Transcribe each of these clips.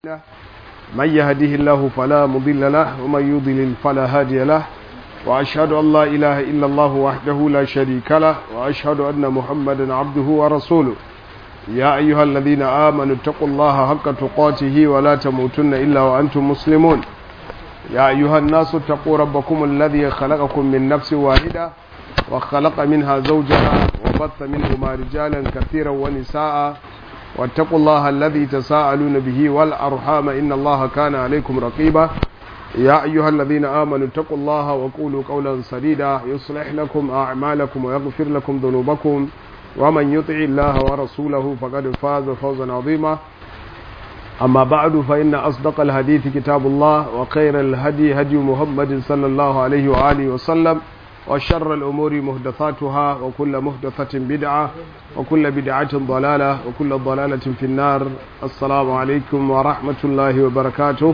من يهده الله فلا مضل له ومن يضلل فلا هادي له وأشهد أن لا إله إلا الله وحده لا شريك له وأشهد أن محمدا عبده ورسوله يا أيها الذين آمنوا اتقوا الله حق تقاته ولا تموتن إلا وأنتم مسلمون يا أيها الناس اتقوا ربكم الذي خلقكم من نفس واحدة وخلق منها زوجها وبث منهما رجالا كثيرا ونساء واتقوا الله الذي تساءلون به والأرحام إن الله كان عليكم رقيبا يا أيها الذين آمنوا اتقوا الله وقولوا قولا سديدا يصلح لكم أعمالكم ويغفر لكم ذنوبكم ومن يطع الله ورسوله فقد فاز فوزا عظيما أما بعد فإن أصدق الحديث كتاب الله وخير الهدي هدي محمد صلى الله عليه وآله وسلم وشر الأمور مهدثاتها وكل مهدثة بدعة وكل بدعة ضلالة وكل ضلالة في النار السلام عليكم ورحمة الله وبركاته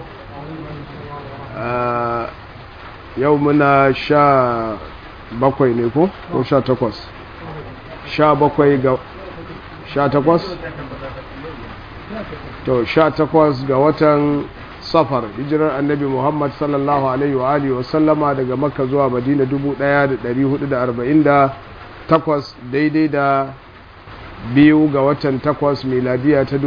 آه يومنا شا bakwai ne ko ko sha takwas sha bakwai ga sha takwas to sha takwas ga watan safar hijirar annabi muhammad sallallahu alaihi wa alihi wa sallama daga makka zuwa madina 1448 daidai da biyu ga watan takwas miladiya ta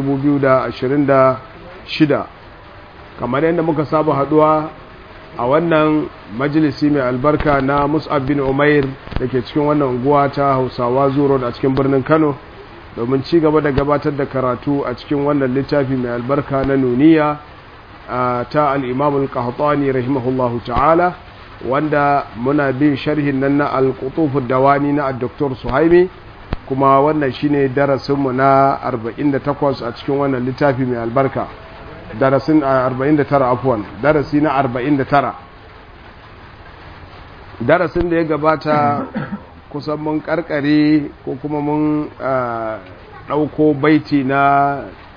2026 kamar yadda muka saba haduwa a wannan majalisi mai albarka na mus'ab bin umair da ke cikin wannan unguwa ta hausawa zuro a cikin birnin kano domin ci gaba da gabatar da karatu a cikin wannan littafi mai albarka na nuniya ta al'imam al-qahtani rahimahullahu ta'ala wanda muna bin sharhin nan na al-qutufud dawani na dr suhaimi kuma wannan shine darasinmu na 48 a cikin wannan littafi mai albarka darasin 49 afwan darasi na 49 darasin da ya gabata kusan mun karkare ko kuma mun ɗauko baiti na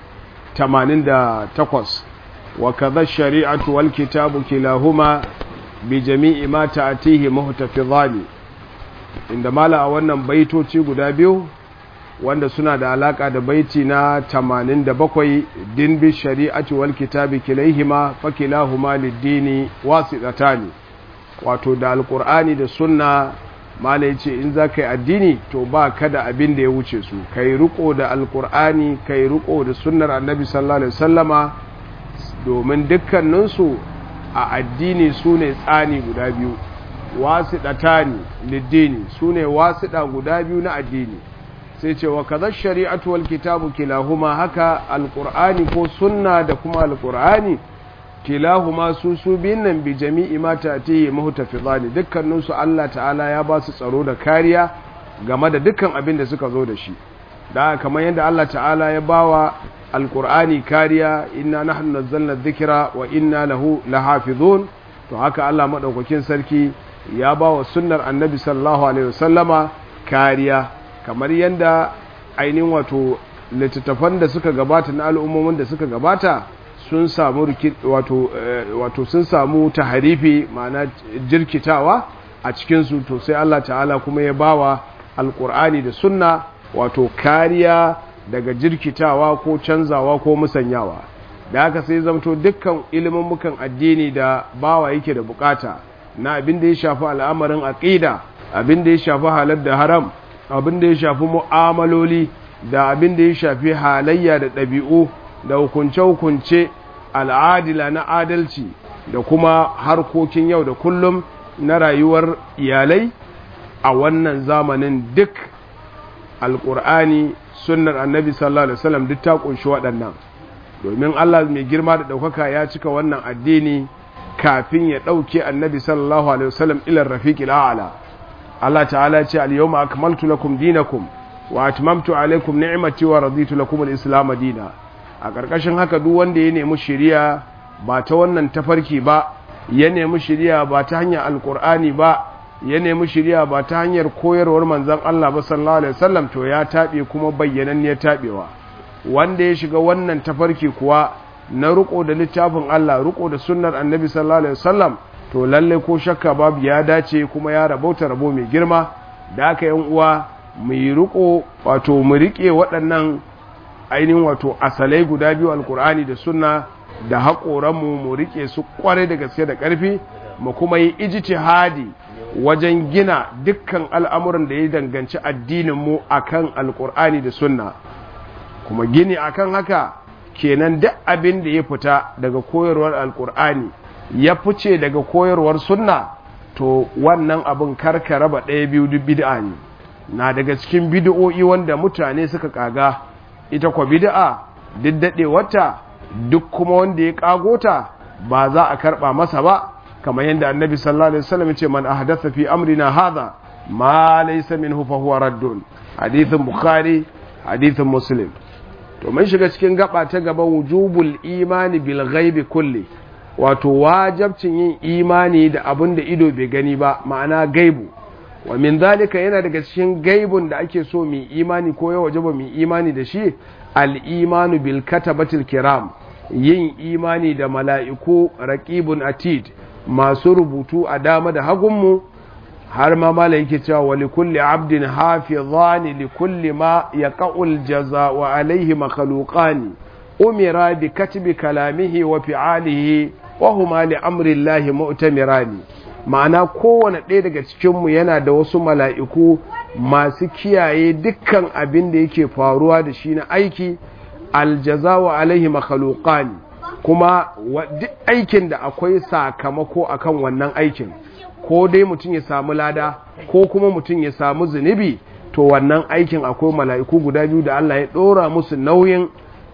88 wa kaza shari'atu wal kitabu kilahuma bi jami'i ma ta'tihi muhtafizani inda mala a wannan baitoci guda biyu wanda suna da alaka da baiti na 87 din bi shari'ati wal kitabi kilaihima fa kilahuma lid-dini wasitatani wato da alqur'ani da sunna mala yace in za ka yi addini to ba kada abin da ya wuce su kai riko da alqur'ani kai riko da sunnar annabi sallallahu alaihi wasallama domin dukkaninsu a addini su ne tsani guda biyu wasiɗatani liddini su ne wasiɗa guda biyu na addini sai ce wa kaza shari'atu wal kitabu kilahuma haka alqur'ani ko sunna da kuma alqur'ani kilahuma su su biyun nan bi jami'i ma ta'tihi muhtafizani dukkanin su Allah ta'ala ya ba su tsaro da kariya game da dukkan abin da suka zo da shi da kamar yadda Allah ta'ala ya bawa alqur'ani kariya inna nahnu nazzalna dhikra wa inna lahu lahafizun to haka Allah madaukakin sarki ya bawa sunnar annabi sallallahu alaihi wasallama kariya kamar yadda ainihin wato littattafan da suka gabata na al'ummomin da suka gabata sun samu wato wato sun samu taharifi ma'ana jirkitawa a cikin su to sai Allah ta'ala kuma ya bawa alqur'ani da sunna wato kariya daga jirkitawa ko canzawa ko musanyawa da haka sai zamto dukkan ilimin mukan addini da bawa yake da bukata na abin da ya shafi al'amarin aqida abin da ya shafi halal da haram abin da ya shafi mu'amaloli da abin da ya shafi halayya da ɗabi'u da hukunce-hukunce al'adila na adalci da kuma harkokin yau da kullum na rayuwar iyalai a wannan zamanin duk alƙur'ani sunnar annabi sallallahu alaihi wasallam duk ta kunshi waɗannan domin Allah mai girma da ɗaukaka ya cika wannan addini kafin ya ɗauke annabi sallallahu alaihi wasallam ilar rafiqil a'la Allah ta'ala ce al-yawma akmaltu lakum dinakum wa atmamtu alaykum ni'mati wa raditu lakum al-islam dina a ƙarƙashin haka duk wanda ya nemi shari'a ba ta wannan tafarki ba ya nemi shari'a ba ta hanyar alqur'ani ba ya nemi shari'a ba ta hanyar koyarwar manzon Allah ba sallallahu alaihi wasallam to ya tabe kuma bayyananniyar tabewa wanda ya shiga wannan tafarki kuwa na riko da littafin Allah riko da sunnar annabi sallallahu alaihi wasallam to lalle ko shakka babu ya dace kuma ya rabauta rabo mai girma da aka yan uwa mu yi riko wato mu rike waɗannan ainihin wato asalai guda biyu alkur'ani da sunna da haƙoranmu mu riƙe su ƙwarai da gaske da ƙarfi mu kuma yi ijtihadi wajen gina dukkan al'amuran da ya danganci addininmu akan alƙur'ani da sunna kuma gini akan haka kenan duk abin da ya fita daga koyarwar alƙur'ani ya fice daga koyarwar sunna to wannan abin karka raba ɗaya biyu duk bid'a ne na daga cikin bid'o'i wanda mutane suka kaga ita kwa bid'a duk daɗe wata duk kuma wanda ya kago ta ba za a karɓa masa ba kamar yadda annabi sallallahu alaihi wasallam ya ce man ahdatha fi amrina hadha ma laysa minhu fa huwa raddun hadithin bukhari hadithin muslim to mun shiga cikin gaba ta gaba wujubul imani bil ghaibi kulli wato wajabcin yin imani da abin da ido bai gani ba ma'ana gaibu wa min zalika yana daga cikin gaibun da ake so mu imani ko ya wajaba mu imani da shi al-imanu bil katabatil kiram yin imani da mala'iku raqibun atid masu rubutu a dama da hagunmu har ma mala yake cewa wa li kulli abdin hafizani li kulli ma yaqul jazaa alaihi makhluqani umira bi katbi kalamihi wa fi'alihi wa huma li amri llahi mu'tamirani ma'ana kowane ɗaya daga cikinmu yana da wasu mala'iku masu kiyaye dukkan abin da yake faruwa da shi na aiki aljazawa alaihi makhalukani kuma duk aikin da akwai sakamako akan wannan aikin ko dai mutum ya samu lada ko kuma mutum ya samu zunubi to wannan aikin akwai mala'iku guda biyu da Allah ya ɗora musu nauyin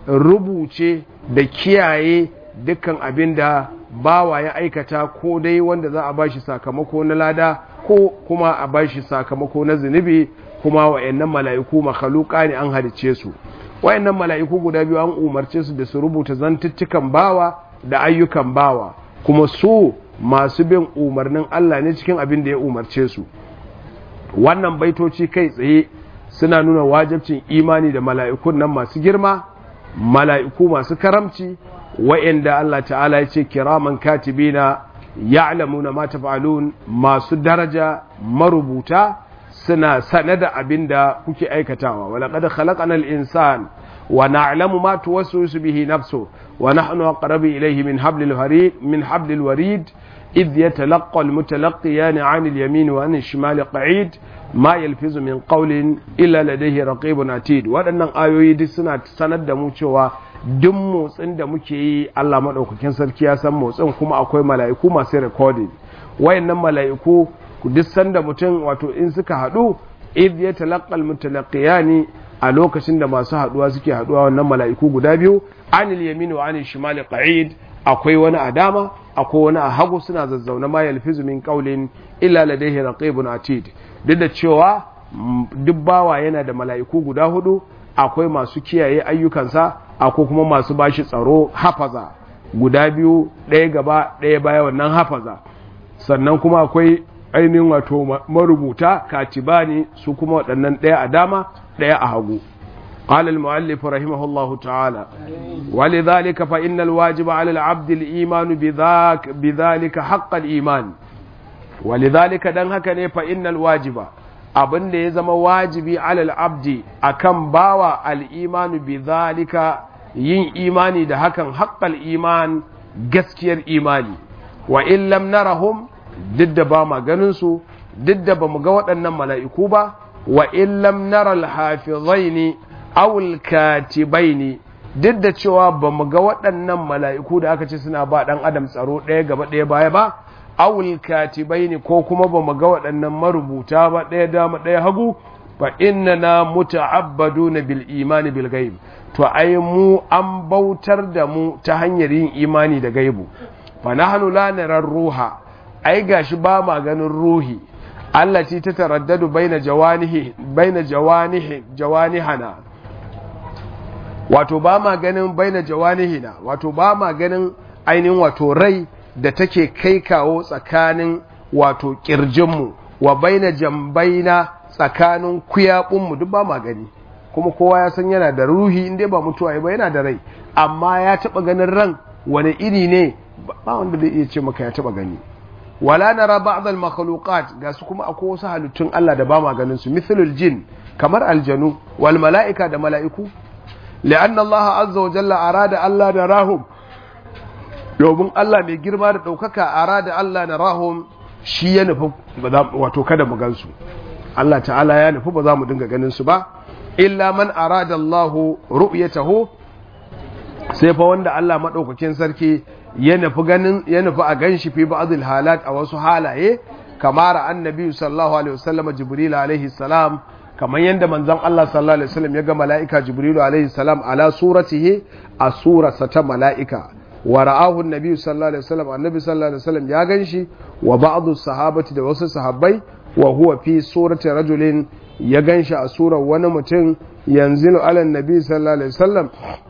rubuce da kiyaye dukkan abin da bawa ya aikata ko dai wanda za a bashi sakamako na lada ko kuma a bashi sakamako na zunubi kuma wa'annan mala'iku makhaluka ne an halice su wa'annan mala'iku guda biyu an umarce su da su rubuta zantuttukan bawa da ayyukan bawa kuma su masu bin umarnin Allah ne cikin abin da ya umarce su wannan baitoci kai tsaye suna nuna wajibcin imani da mala'ikun nan masu girma mala'iku masu karamci wa'inda Allah ta'ala ya ce kiraman katibina ya'lamuna ma taf'alun masu daraja marubuta suna sane da abin da kuke aikatawa wa laqad khalaqana al-insan wa na'lamu ma tuwaswisu bihi nafsu wa nahnu aqrabu ilayhi min hablil warid min hablil warid إذ يتلقى المتلقيان عن اليمين وعن الشمال قعيد ما يلفظ من قول إلا لديه رقيب عتيد waɗannan ayoyi duk suna sanar da mu cewa duk motsin da muke yi Allah maɗaukakin sarki ya san motsin kuma akwai mala'iku masu recording wayannan mala'iku duk sanda mutum wato in suka haɗu idh yatalaqqa almutalaqiyani a lokacin da masu haɗuwa suke haɗuwa wannan mala'iku guda biyu anil yamin wa anil shimali qa'id akwai wani a dama akwai wani a hagu suna zazzauna ma yalfizu min qawlin illa ladayhi raqibun atid duk da cewa duk bawa yana da mala'iku guda hudu akwai masu kiyaye ayyukansa akwai kuma masu bashi tsaro hafaza guda biyu ɗaya gaba ɗaya baya wannan hafaza sannan kuma akwai ainihin wato marubuta katibani su kuma waɗannan ɗaya a dama ɗaya a hagu قال المؤلف رحمه الله تعالى ولذلك فإن الواجب على العبد الإيمان بذاك بذلك حق الإيمان ولذلك دن هكا فإن الواجب abin da ya zama wajibi alal abdi akan bawa al'imanu bi zalika yin imani da hakan haƙƙal iman gaskiyar imani wa in lam narahum duk da ba ma ganin su duk da ba mu ga waɗannan mala'iku ba wa in lam nara al-hafizaini awul katibaini duk da cewa ba mu ga waɗannan mala'iku da aka ce suna ba ɗan adam tsaro ɗaya gaba ɗaya baya ba awul katibaini ko kuma ba mu ga waɗannan marubuta ba ɗaya dama ɗaya hagu fa inna na muta'abbaduna bil imani bil gaib to ai mu an bautar da mu ta hanyar yin imani da gaibu fa nahnu la nara ruha ai gashi ba ma ganin ruhi allati ta taraddadu baina jawanihi baina jawanihi jawanihana wato ba ma ganin baina jawanihina wato ba ma ganin ainihin wato rai da take kai kawo tsakanin wato kirjinmu wa baina jambaina tsakanin kuyaɓunmu duk ba ma gani kuma kowa ya san yana da ruhi inda ba mutuwa ba yana da rai amma ya taɓa ganin ran wani iri ne ba wanda zai iya ce maka ya taɓa gani wala nara ba'd al makhluqat ga su kuma akwai wasu halittun Allah da ba ma ganin su mithlul jin kamar aljanu wal mala'ika da mala'iku لأن الله عز وجل أراد ألا نراهم domin Allah mai girma da ɗaukaka a da Allah na rahum shi ya nufi wato kada mu gansu Allah ta'ala ya nufi ba za mu dinga ganin su ba illa man arada Allah ru'yatahu sai fa wanda Allah madaukakin sarki ya nufi ganin ya nufi a ganshi fi ba'dil halat a wasu halaye kamar annabi sallallahu alaihi wasallam jibril alaihi salam kamar yadda manzon Allah sallallahu alaihi wasallam ya ga mala'ika jibril alaihi salam ala suratihi a surarsa ta mala'ika wa ra'ahu annabi sallallahu alaihi wasallam annabi sallallahu alaihi wasallam ya ganshi wa ba'dhu sahabati da wasu sahabbai wa huwa fi surati rajulin ya ganshi a surar wani mutum yanzilu ala annabi sallallahu alaihi wasallam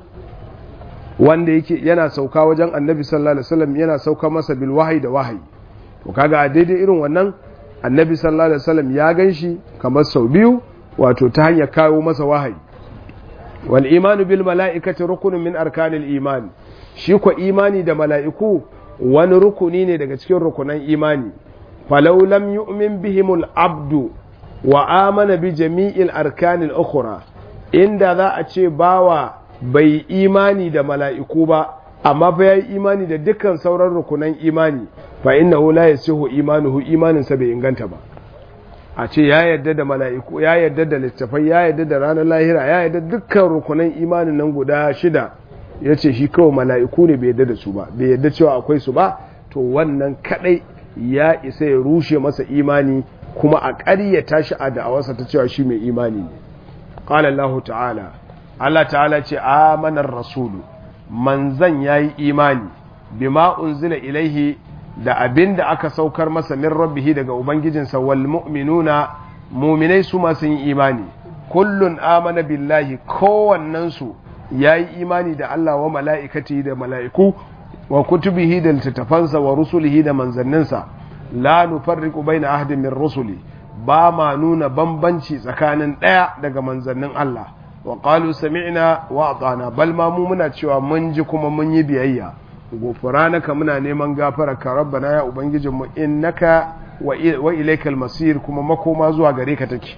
wanda yake yana sauka wajen annabi sallallahu alaihi wasallam yana sauka masa bil wahyi da wahayi to kaga a daidai irin wannan annabi sallallahu alaihi wasallam ya ganshi kamar sau biyu wato ta hanyar kawo masa wahayi wal imanu bil mala'ikati rukunun min arkanil iman shi ko imani da mala'iku wani rukuni ne daga cikin rukunan imani falau lam yu'min bihimul abdu wa amana bi jami'il arkanil ukhra inda za a ce bawa bai imani da mala'iku ba amma fa yayi imani da dukkan sauran rukunan imani fa innahu la yasihu imanuhu imaninsa bai inganta ba a ce ya yarda da mala'iku ya yarda da littafai ya yarda da ranar lahira ya yarda dukkan rukunan imanin nan guda shida ya ce shi kawai mala'iku ne bai yarda da su ba bai yarda cewa akwai su ba to wannan kadai ya isa ya rushe masa imani kuma a ƙaryata shi a da'awarsa ta cewa shi mai imani ne qala Allah ta'ala Allah ta'ala ce amanar rasulu manzan yayi imani bima unzila ilaihi da abin da aka saukar masa min rabbihi daga ubangijinsa wal mu'minuna muminai su masu yin imani kullun amana billahi kowannensu ya yi imani da Allah wa mala'ikati da mala'iku wa kutubihi da littattafansa wa rusulihi da manzanninsa la nufarriqu baina ahadin min rusuli ba ma nuna bambanci tsakanin ɗaya daga manzannin Allah wa qalu sami'na wa atana bal ma mu muna cewa mun ji kuma mun yi biyayya gofranaka muna neman gafara ka rabbana ya ubangijinmu innaka wa ilaikal masir kuma makoma zuwa gare ka take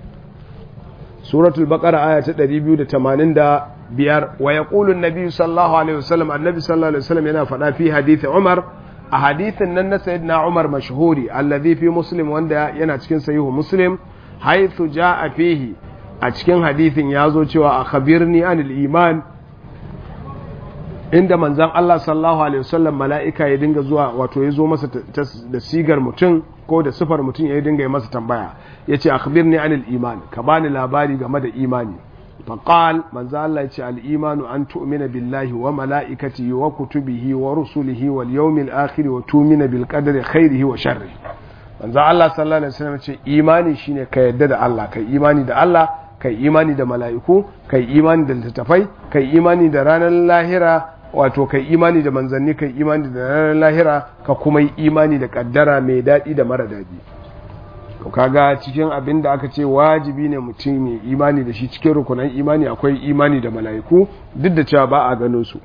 suratul baqara aya ta 285 wa yaqulu an-nabi sallallahu alaihi wasallam annabi sallallahu alaihi wasallam yana faɗa fi hadith umar a hadithin nan na sayyidina umar mashhuri alladhi fi muslim wanda yana cikin sahihu muslim haythu jaa fihi a cikin hadithin yazo cewa akhbirni anil iman inda manzan Allah sallallahu alaihi wasallam mala'ika ya dinga zuwa wato ya zo masa da sigar mutum ko da sifar mutum ya dinga yi masa tambaya ya ce akhbirni anil iman ka bani labari game da imani faqal manzan Allah ya ce al imanu an tu'mina billahi wa mala'ikatihi wa kutubihi wa rusulihi wal yawmil akhir wa tu'mina bil qadari khairihi wa sharri manzan Allah sallallahu alaihi wasallam ya ce imani shine ka yadda da Allah kai imani da Allah kai imani da mala'iku kai imani da littattafai kai imani da ranar lahira wato kai imani da manzanni kai imani da ranar lahira ka kuma yi imani da kaddara mai daɗi da mara daɗi to kaga cikin abin da aka ce wajibi ne mutum mai imani da shi cikin rukunan imani akwai imani da mala'iku duk da cewa ba a gano su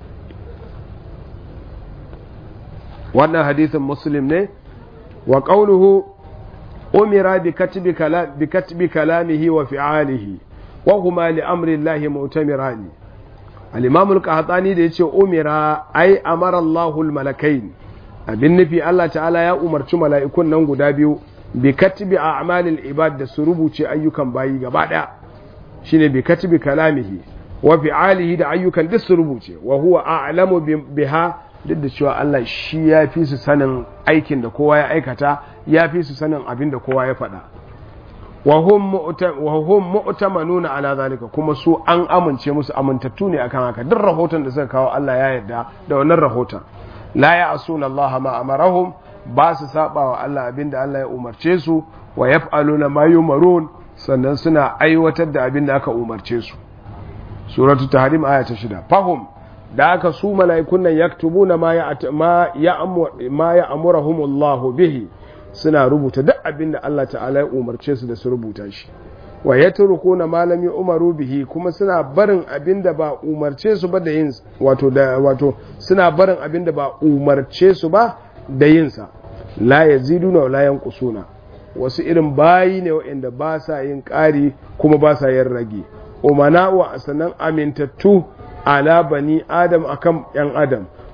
wannan hadisin muslim ne wa qawluhu umira bi katbi kalam bi katbi kalamihi wa fi'alihi wa huma li amri llahi mu'tamirani al-imam al-qahtani da yace umira ai amara Allahu al-malakain abin nufi Allah ta'ala ya umarci mala'ikun nan guda biyu bi katbi a'malil ibad da su rubuce ayyukan bayi gaba daya shine bi katbi kalamihi wa fi'alihi da ayyukan duk su rubuce wa huwa a'lamu biha duk da cewa Allah shi ya fi su sanin aikin da kowa ya aikata ya fi su sanin abin da kowa ya faɗa wa hum mu'tamanuna ala zalika kuma su an amince musu amintattu ne akan haka duk rahoton da suka kawo Allah ya yarda da wannan rahoton la ya'suna Allah ma amarahum ba su saba wa Allah abinda Allah ya umarce su wa yaf'aluna ma yumarun sannan suna aiwatar da abinda aka umarce su suratu tahrim aya ta shida fahum da aka su mala'ikun nan yaktubuna ma ya ma ya'muruhumullahu bihi suna rubuta duk abinda Allah ta'ala ya umarce su da su rubuta shi wa yatrukuna ma lam yu'maru bihi kuma suna barin abinda ba umarce su ba da yin wato da wato suna barin abinda ba umarce su ba da yin sa la yaziduna wa la yanqusuna wasu irin bayi ne waɗanda ba sa yin ƙari kuma ba sa yin rage umana wa asanan amintattu ala bani adam akan yan adam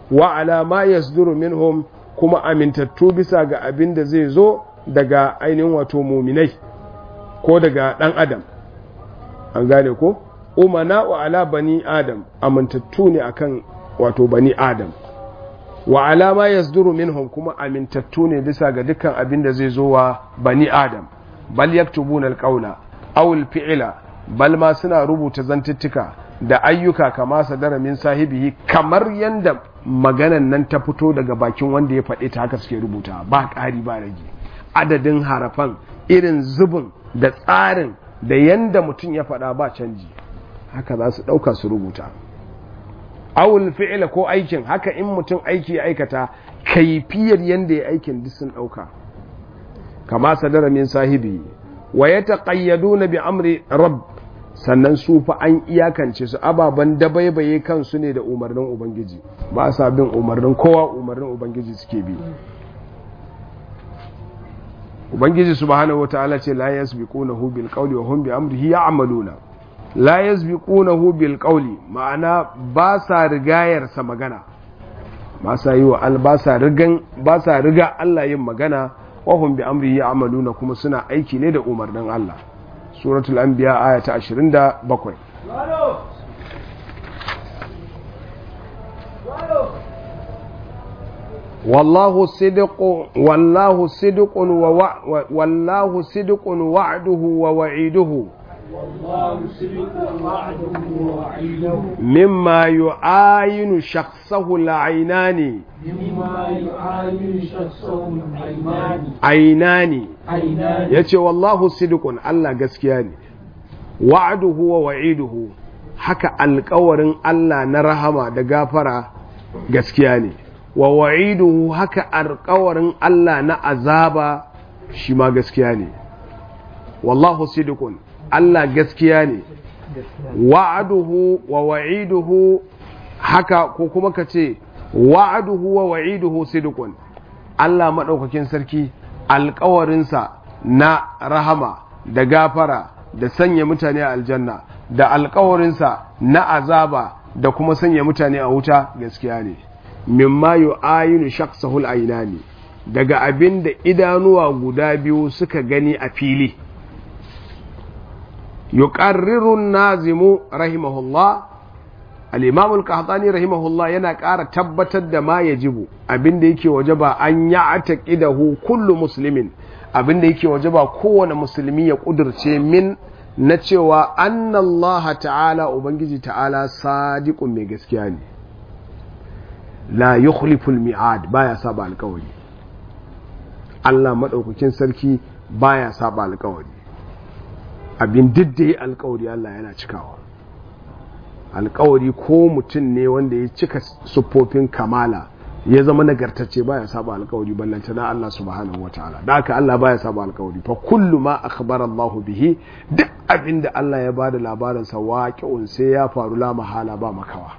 wa ala ma yasduru minhum kuma amintattu bisa ga abin da zai zo daga ainihin wato muminai ko daga ɗan adam an gane ko umana wa ala bani adam amintattu ne akan wato bani adam wa alama yasduru minhum kuma amintattu ne bisa ga dukkan abin da zai zo wa bani adam bal yaktubuna alqawla aw alfi'la bal ma suna rubuta zantuttuka da ayyuka kama sadara min sahibihi kamar yanda maganan nan ta fito daga bakin wanda ya faɗi ta haka suke rubuta ba ƙari ba rage adadin harafan irin zubin da tsarin da yanda mutum ya faɗa ba canji haka za su ɗauka su rubuta awul fi'ila ko aikin haka in mutum aiki ya aikata kaifiyar yanda ya aikin duk sun ɗauka kama sadara min sahibi wa ya taƙayyaduna bi amri rabb sannan su fa an iyakance su ababen dabaibaye kansu ne da umarnin ubangiji ba sa bin umarnin kowa umarnin ubangiji suke bi ubangiji subhanahu wataala ce la yasbiqunahu bil qawli wa hum bi amrihi ya'maluna la yasbiqunahu bil qawli ma'ana ba sa rigayar sa magana ba sa yi wa al ba sa rigan ba sa riga Allah yin magana wa hum bi amrihi ya'maluna kuma suna aiki ne da umarnin Allah suratul anbiya aya ta 27 والله صدق والله صدق ووع والله صدق وعده ووعيده والله صدق وعده ووعيده مما يعاين شخصه العينان مما يعاين شخصه العينان عينان عينان yace wallahu sidqun Allah gaskiya ne wa'duhu wa wa'iduhu haka alƙawarin Allah na rahama da gafara gaskiya ne wa wa'iduhu haka alƙawarin Allah na azaba shi ma gaskiya ne wallahu sidqun Allah gaskiya ne wa'aduhu wa wa'iduhu haka ko kuma ka ce wa'aduhu wa wa'iduhu sidqun Allah maɗaukakin sarki alƙawarinsa na rahama da gafara da sanya mutane a aljanna da alƙawarinsa na azaba da kuma sanya mutane a wuta gaskiya ne mimma yu'ayinu shakhsahul aynani daga abin da idanuwa guda biyu suka gani a fili yuqarriru nazimu rahimahullah al-imam al-qahtani rahimahullah yana ƙara tabbatar da ma yajibu abin da yake wajaba an ya'taqidahu kullu muslimin abin da yake wajaba kowane musulmi ya kudurce min na cewa annallaha ta'ala ubangiji ta'ala sadiqun mai gaskiya ne la yukhliful mi'ad baya saba alkawari Allah madaukakin sarki baya saba alkawari abin diddaye alkawari Allah yana cikawa alkawari ko mutum ne wanda ya cika siffofin kamala ya zama nagartacce baya saba alkawari ballanta na Allah subhanahu wataala da haka Allah baya saba alkawari fa kullu ma akhbara Allah bihi duk abin da Allah ya bada labarin sa waqi'un sai ya faru la mahala ba makawa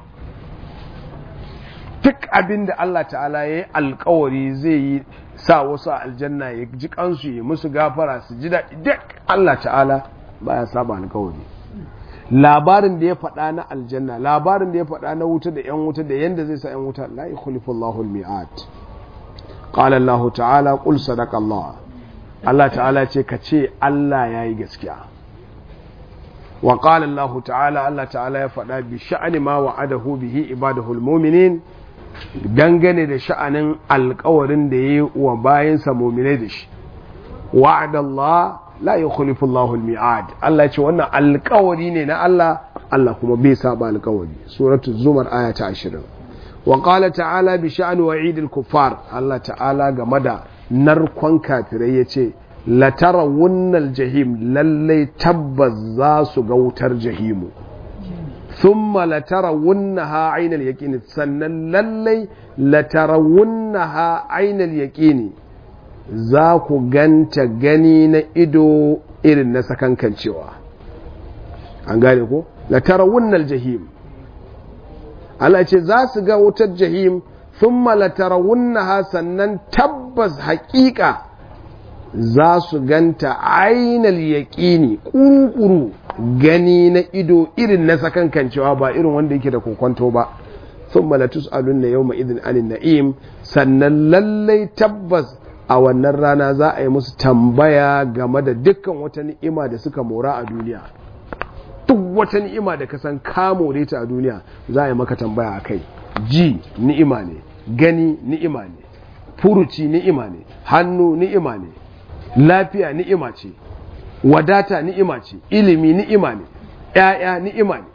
duk abin da Allah ta'ala ya yi alkawari zai yi sa wasu a aljanna ya ji kansu ya musu gafara su ji daɗi duk Allah ta'ala baya saba alkawari labarin da ya faɗa na aljanna labarin da ya faɗa na wuta da 'yan wuta da yanda zai sa 'yan wuta la yukhlifu Allahu al-mi'ad qala Allah ta'ala qul sadaqa Allah Allah ta'ala ce ka ce Allah yayi gaskiya wa qala Allah ta'ala Allah ta'ala ya faɗa bi sha'ani ma wa'adahu bihi ibadahu al-mu'minin dangane da sha'anin alkawarin da ya yi wa bayansa muminai da shi wa'adallah la yukhlifu Allahu al-mi'ad Allah ce wannan alkawari ne na Allah Allah kuma bai saba alkawari suratul zumar aya ta 20 wa qala ta'ala bi sha'ni wa'id al-kuffar Allah ta'ala game da narkon kafirai yace la tarawunna al-jahim lalle tabbas za su ga wutar jahimu ثم لترونها عين اليقين sannan lallai latarawunnaha ainal yaqini za ku ganta gani na ido irin na sakankancewa an gane ko latarawunnal jahim Allah ce za su ga wutar jahim thumma latarawunnaha sannan tabbas haƙiƙa za su ganta ainal yaƙini ƙuru-ƙuru gani na ido irin na sakankancewa ba irin wanda yake da kokonto ba thumma latus'alunna yawma idhin anin na'im sannan lallai tabbas a wannan rana za a yi musu tambaya game da dukkan wata ni'ima da suka mora a duniya duk wata ni'ima da ka san ka more ta a duniya za a yi maka tambaya a kai ji ni'ima ne gani ni'ima ne furuci ni'ima ne hannu ni'ima ne lafiya ni'ima ce wadata ni'ima ce ilimi ni'ima ne ‘ya'ya ni'ima ne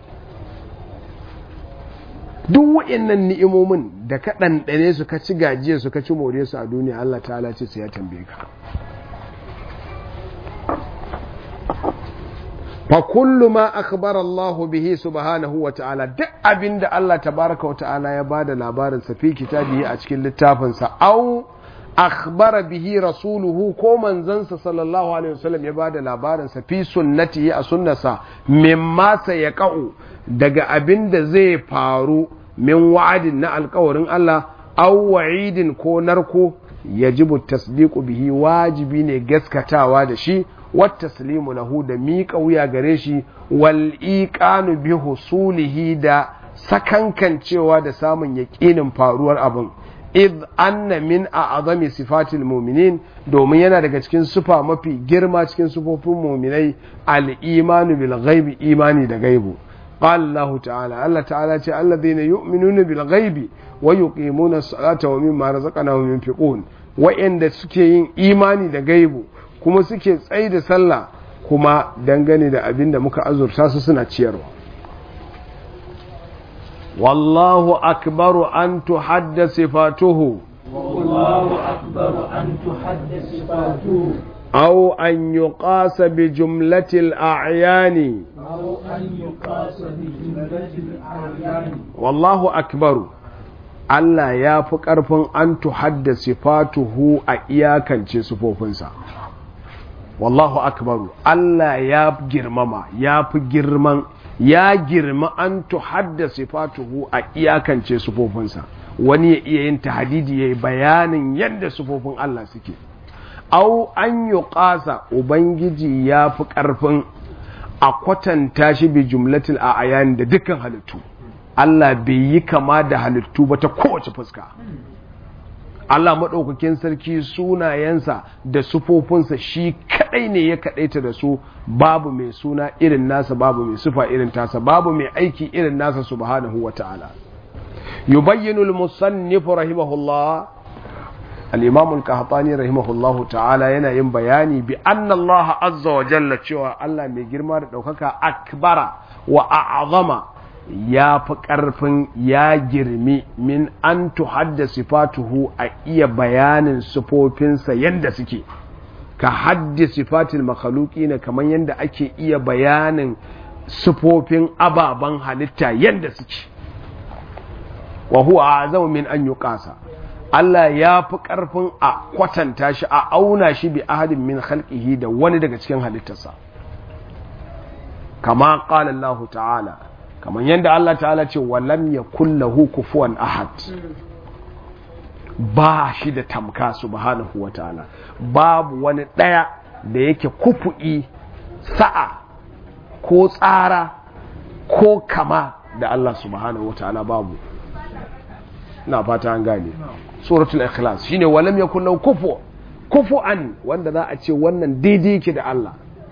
duk wa'innan ni'imomin da ka ɗanɗane su ka ci gajiya su ka ci more su a duniya Allah ta'ala ce sai ya tambaye ka fa kullu ma akhbara Allah bihi subhanahu wa ta'ala duk abinda Allah tabaraka wa ta'ala ya bada labarin sa fi kitabihi a cikin littafin sa au akhbara bihi rasuluhu ko manzansa sallallahu alaihi wasallam ya bada labarin sa fi sunnatihi a sunnasa mimma sayaqau daga abinda zai faru min wa'adin na alkawarin Allah au wa'idin ko narko yajibu tasdiqu bihi wajibi ne gaskatawa da shi والتسليم له da miƙa wuya gare shi wal iqanu bi husulihi da sakankancewa da samun yaƙinin faruwar abin id anna min a'zami sifatil mu'minin domin yana daga cikin sufa mafi girma cikin sufofin mu'minai al imanu bil ghaibi imani da gaibu قال الله تعالى الله تعالى الذين يؤمنون بالغيب ويقيمون الصلاة ومما رزقناهم ينفقون وإن سكين إيماني da gaibu kuma suke tsaye da sallah kuma dangane da abin da muka azurta su suna ciyarwa wallahu akbaru an tuhadda sifatuhu والله أكبر أن تحد صفاته أو أن يقاس بجملة الأعيان أو أن يقاس بجملة الأعيان والله أكبر Allah ya fi ƙarfin an tuhadda sifatuhu a iyakance sufofinsa. Wallahu akbaru Allah ya girmama ya fi girman ya girma an tuhadda sifatuhu a iyakance sufofinsa wani ya iya yin tahadidi ya yi bayanin yadda sufofin Allah suke. Au an yi ƙasa Ubangiji ya fi ƙarfin a kwatanta shi bi jumlatil a ayani da dukkan halittu. Allah bai yi kama da halittu ba ta kowace fuska. Allah maɗaukakin sarki sunayensa da sufofinsa shi kaɗai ne ya kaɗaita da su babu mai suna irin nasa babu mai sufa irin tasa babu mai aiki irin nasa subhanahu wa ta'ala. yubayyinu al-musannifu rahimahullah al-imam al-qahtani rahimahullahu ta'ala yana yin bayani bi anna Allah azza wa jalla cewa Allah mai girma da ɗaukaka akbara wa a'zama ya fi ƙarfin ya girmi min an tuhadda sifatuhu a iya bayanin sifofinsa yadda suke ka haddi sifatil makhaluki ne kamar yadda ake iya bayanin sifofin ababen halitta yadda suke wa huwa azam min an yuqasa Allah ya fi ƙarfin a kwatanta shi a auna shi bi ahadin min khalqihi da wani daga cikin halittarsa kama qala Allah ta'ala kamar yadda Allah ta'ala ce walam ya kullahu kufuwan ahad ba shi da tamka subhanahu wa ta'ala babu wani ɗaya da yake kufu'i sa'a ko tsara ko kama da Allah subhanahu wa ta'ala babu na fata an gane suratul ikhlas shine walam yakul lahu kufu kufu'an wanda za a ce wannan daidai yake da Allah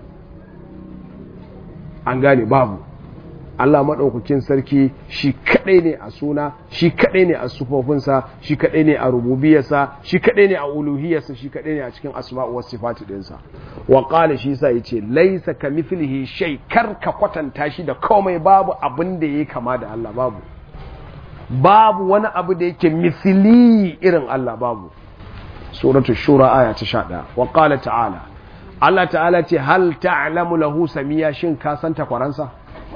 an gane babu Allah maɗaukakin sarki shi kaɗai ne a suna shi kaɗai ne a sufofinsa shi kaɗai ne a rububiyarsa shi kaɗai ne a uluhiyarsa shi kaɗai ne a cikin asma'u was sifati ɗinsa wa qala shi sa yace laisa ka mithlihi shay kar ka kwatanta shi da komai babu abin da yake kama da Allah babu babu wani abu da yake misli irin Allah babu suratu shura aya ta 11 wa qala ta'ala Allah ta'ala ce hal ta'lamu lahu samiya shin ka san takwaransa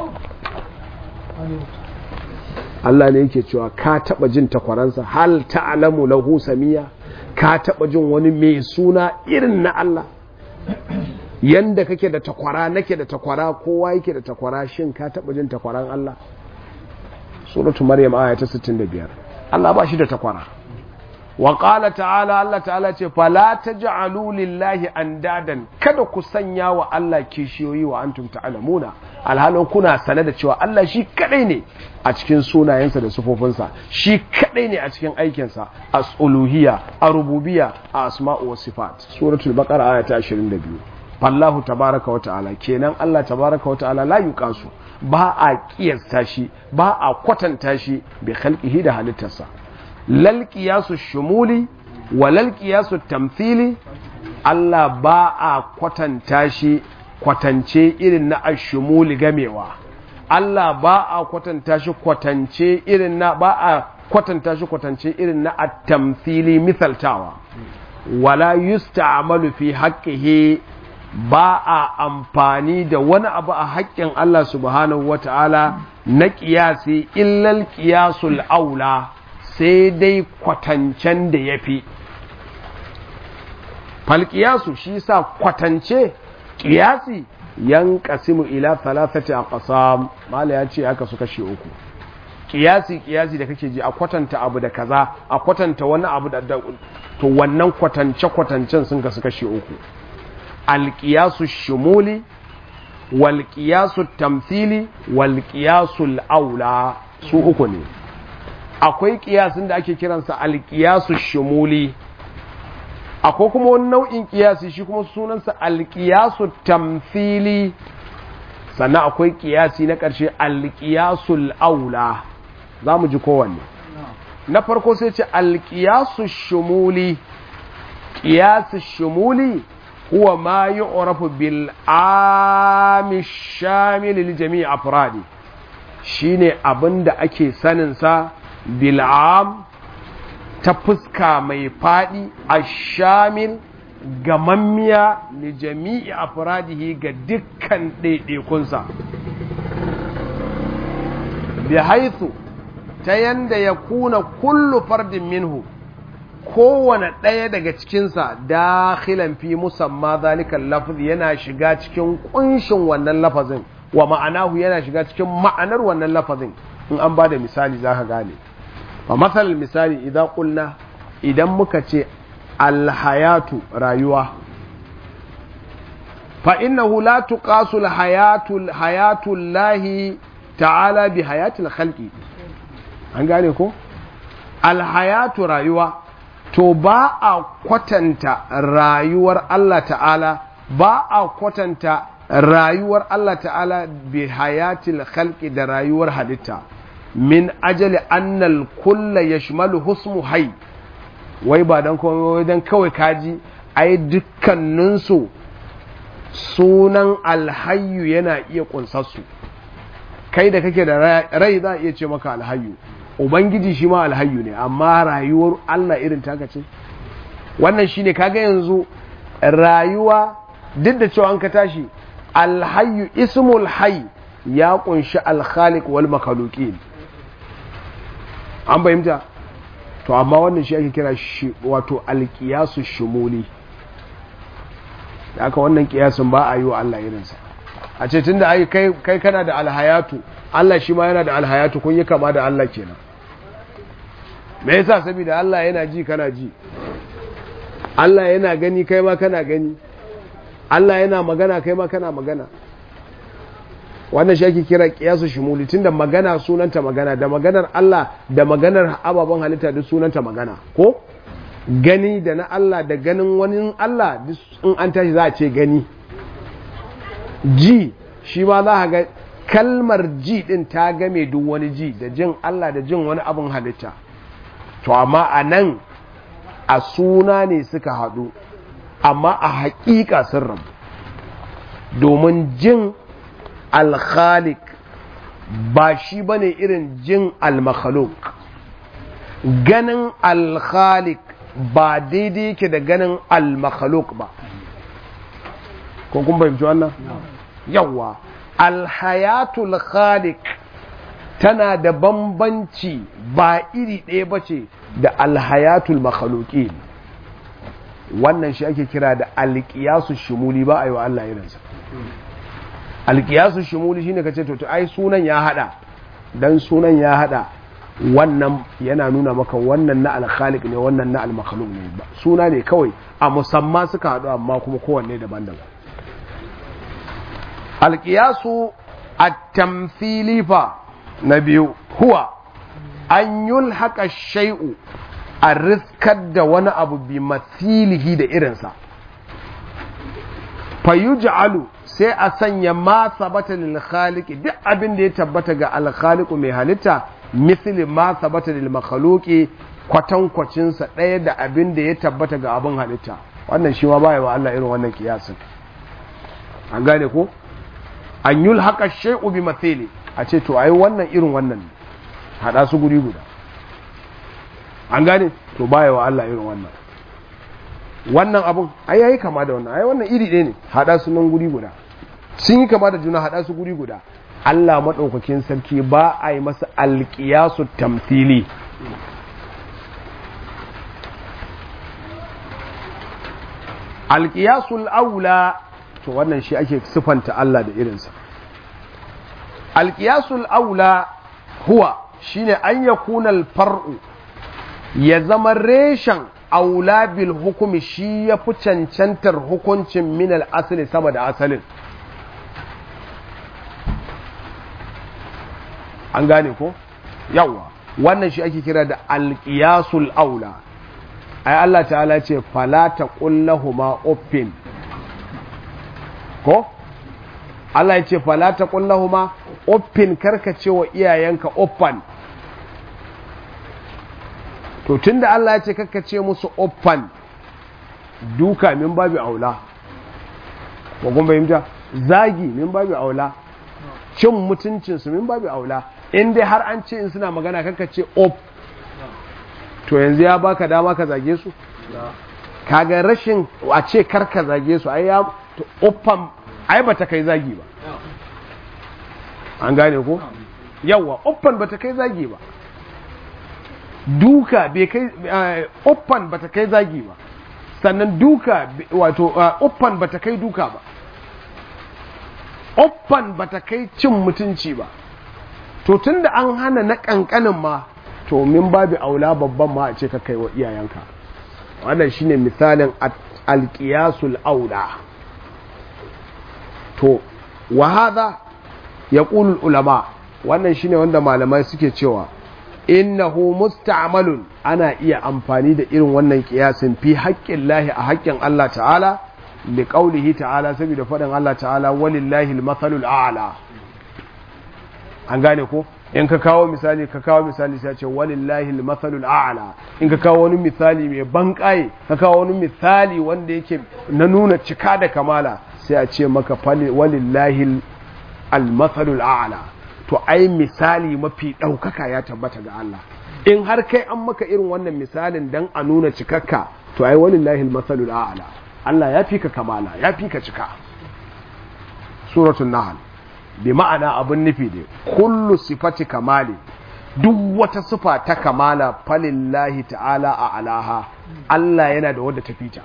Allah ne yake cewa ka taba jin takwaransa hal ta'lamu lahu samiya ka taba jin wani mai suna irin na Allah yanda kake da takwara nake da takwara kowa yake da takwara shin ka taba jin takwaran Allah suratu maryam aya ta 65 Allah ba shi da takwara wa qala ta'ala Allah ta'ala ce fala taj'alu lillahi andadan kada ku sanya wa Allah kishiyoyi wa antum ta'lamuna alhalin kuna sane da cewa Allah shi kadai ne a cikin sunayensa da sufofinsa shi kadai ne a cikin aikinsa a uluhiyya a rububiyya a asma'u was sifat suratul baqara aya ta 22 fallahu tabaraka wa ta'ala kenan Allah tabaraka wa ta'ala la yuqasu ba a kiyasta shi ba a kwatanta shi bi khalqihi da halittarsa lal qiyasu shumuli wa lal qiyasu tamthili Allah ba a kwatanta shi kwatance irin na ashumuli gamewa Allah ba a kwatanta shi kwatance irin na ba a kwatanta shi kwatance irin na at-tamthili misaltawa wala yusta'malu fi haqqihi ba a amfani da wani abu a haƙƙin Allah subhanahu wata'ala na ƙiyasi illal ƙiyasul aula sai dai kwatancen da ya fi falƙiyasu shi sa kwatance ƙiyasi yan ƙasimu ila thalathati a ƙasa mala ya ce aka su kashe uku ƙiyasi ƙiyasi da kake ji a kwatanta abu da kaza a kwatanta wani abu da to wannan kwatance-kwatancen sun kasu kashe uku alƙiyasu shumuli walƙiyasu tamthili walƙiyasu aula su uku ne akwai ƙiyasin da ake kiransa alƙiyasu shumuli akwai kuma wani nau'in ƙiyasi shi kuma sunansa alƙiyasu tamthili sannan akwai ƙiyasi na ƙarshe alƙiyasu aula za mu ji kowanne na farko sai ce alƙiyasu shumuli ƙiyasu shumuli هو ما يعرف بالعام الشامل لجميع أفراده shine abin da ake saninsa bil'am ta fuska mai faɗi a shamil gamammiya li jami'i afradihi ga dukkan ɗaiɗaikunsa bi haithu ta yanda ya kuna kullu fardin minhu kowane ɗaya daga cikinsa dakhilan fi musamma zalikan lafzi yana shiga cikin kunshin wannan lafazin wa ma'anahu yana shiga cikin ma'anar wannan lafazin in an ba da misali za ka gane a matsalar misali idan kulna idan muka ce alhayatu rayuwa fa innahu la tuqasu alhayatu hayatu lahi ta'ala bi hayatil khalqi an gane ko alhayatu rayuwa to ba a kwatanta rayuwar Allah ta'ala ba a kwatanta rayuwar Allah ta'ala bi hayatil khalqi da rayuwar halitta min ajali annal kulla yashmalu husmu hay wai ba dan komai dan kawai kaji ai dukkaninsu sunan alhayyu yana iya kunsarsu kai da kake da rai za a iya ce maka alhayyu ubangiji shi ma alhayyu ne amma rayuwar Allah irin taka ce wannan shine kaga yanzu rayuwa duk da cewa an ka tashi alhayyu ismul hayy ya kunshi alkhaliq wal makhluqin an fahimta to amma wannan shi ake kira shi wato alqiyasu shumuli da aka wannan kiyasin ba a yi wa Allah irinsa a ce tunda ai kai kai kana da alhayatu Allah shi ma yana da alhayatu kun yi kama da Allah kenan me yasa saboda Allah yana ji kana ji Allah yana gani kai ma kana gani Allah yana magana kai ma kana magana wannan shi ake kira kiyasu shumuli tunda magana sunanta magana da maganar Allah da maganar ababen halitta duk sunanta magana ko gani da na Allah da ganin wani Allah duk in an tashi za a ce gani ji shi ma za a ga kalmar ji din ta game duk wani ji da jin Allah da jin wani abin halitta to amma a nan a suna ne suka haɗu amma a haƙiƙa sun rabu domin jin alkhalik ba shi ba ne irin jin almakhaluk ganin alkhalik ba daidai yake da ganin almakhaluk ba ko kun fahimci wannan yawa alhayatul khalik tana da bambanci ba iri ɗaya ba ce da alhayatul makhluqin wannan shi ake kira da alƙiyasu shimuli ba a yi wa Allah irinsa alƙiyasu shimuli shine kace to ai sunan ya hada dan sunan ya hada wannan yana nuna maka wannan na alkhaliq ne wannan na almakhluq ne ba suna ne kawai a musamman suka haɗu amma kuma kowanne daban-daban alƙiyasu a tamfili fa na biyu huwa an yulhaka shai'u a riskar da wani abu bi mathilihi da irinsa fayuj'alu sai a sanya ma sabata lil khaliqi duk abin da ya tabbata ga al khaliqu mai halitta misli ma sabata lil makhluqi kwatankwacin sa ɗaya da abin da ya tabbata ga abin halitta wannan shi ma baya wa Allah irin wannan kiyasin an gane ko an yulhaqa shay'u bi mathili a ce to ai wannan irin wannan hada su guri guda an gane to baya wa Allah irin wannan wannan abun ai yayi kama da wannan ai wannan iri ɗaya ne hada su nan guri guda sun yi kama da juna hada su guri guda Allah madaukakin sarki ba a yi masa alqiyasu tamthili alqiyasul aula to wannan shi ake sifanta Allah da irinsa alqiyasul aula huwa shine an yakuna al-far'u ya zama reshen aula bil hukumi shi ya fi cancantar hukuncin minal asali sama da asalin an gane ko yawa wannan shi ake kira da alƙiyasul aula ai Allah ta'ala ce fala taqullahuma uffin ko Allah ya ce fala taqullahuma uffin karkace wa iyayenka uffan to tunda Allah ya ce kakkace musu uffan duka min babu aula ko kun fahimta zagi min babu aula cin mutuncinsu min babu aula in dai har an ce in suna magana kakkace off to yanzu ya baka dama ka zage su kaga rashin a ce kar ka zage su ai ya uffan ai bata kai zagi ba an gane ko yawa uffan bata kai zagi ba duka bai kai uffan bata kai zagi ba sannan duka wato uffan bata kai duka ba uffan bata kai cin mutunci ba to tunda an hana na kankanin ma to min babu aula babban ma a ce ka kai wa iyayenka wannan shine misalin alqiyasul aula to wa hadha yaqulu ulama wannan shine wanda malamai suke cewa innahu musta'malun ana iya amfani da irin wannan kiyasin fi haƙƙin lahi a haƙƙin Allah ta'ala li qaulihi ta'ala saboda faɗin Allah ta'ala walillahi al-mathalul a'la an gane ko in ka kawo misali ka kawo misali sai ce walillahi al-mathalul a'la in ka kawo wani misali mai banƙaye ka kawo wani misali wanda yake na nuna cika da kamala sai a ce maka walillahi al-mathalul a'la to ai misali mafi ɗaukaka ya tabbata ga Allah in har kai an maka irin wannan misalin dan a nuna cikakka to ai walillahi al-masalul a'la Allah ya fi ka kamala ya fi ka cika suratul nahl bi ma'ana abun nufi ne kullu sifati kamali duk wata sifa ta kamala falillahi ta'ala a alaha Allah yana da wadda ta fita